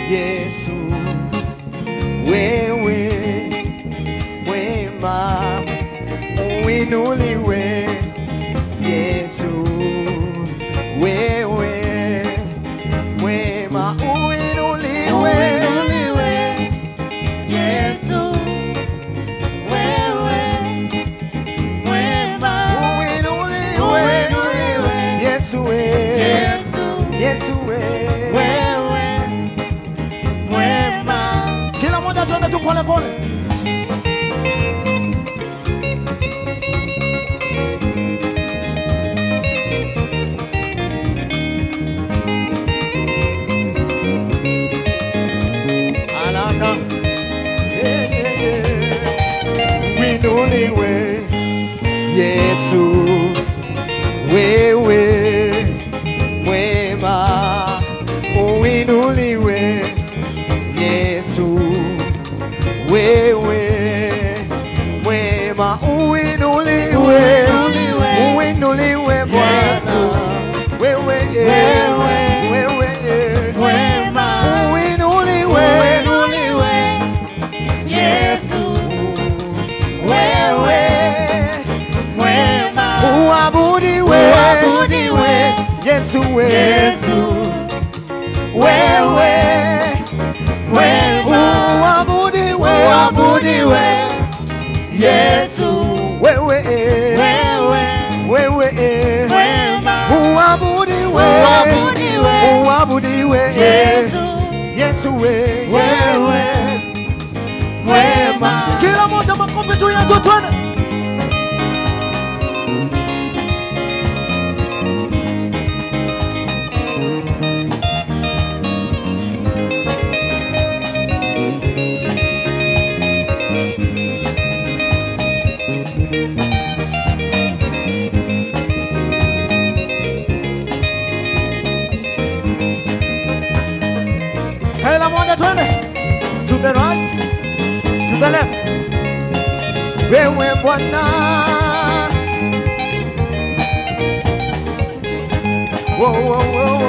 Yesu, wewe mwema, uinuliwe Yesu, wewe mwema, uinuliwe Yesu, wewe mwema. uinuliwe Uinuliwe. Yesu, we Yesu, Yesu, we wewe mwema. kila mmoja tuende tu pole pole. Alaka. Yeah, yeah, yeah. Winuliwe Yesu, wewe mwema, uinuliwe Yesu, wewe mwema, uinuliwe, Uinuliwe. uinuliwe Bwana, wewe Wewe. wewe Mwema. uinuliwe, Uinuliwe. Yesu, wewe mwema. uabudiwe, Uabudiwe. Yesu, we Yesu, wewe Wema. uabudiwe, uabudiwe. Yesu, wewe wewe wewe mwema. uabudiwe Uabudiwe. uabudiwe Yesu, Yesu we wewe mwema. kila moja makofi tu yetu twende kila moja twende to the right to the left wewe Bwana Wo, wo, wo,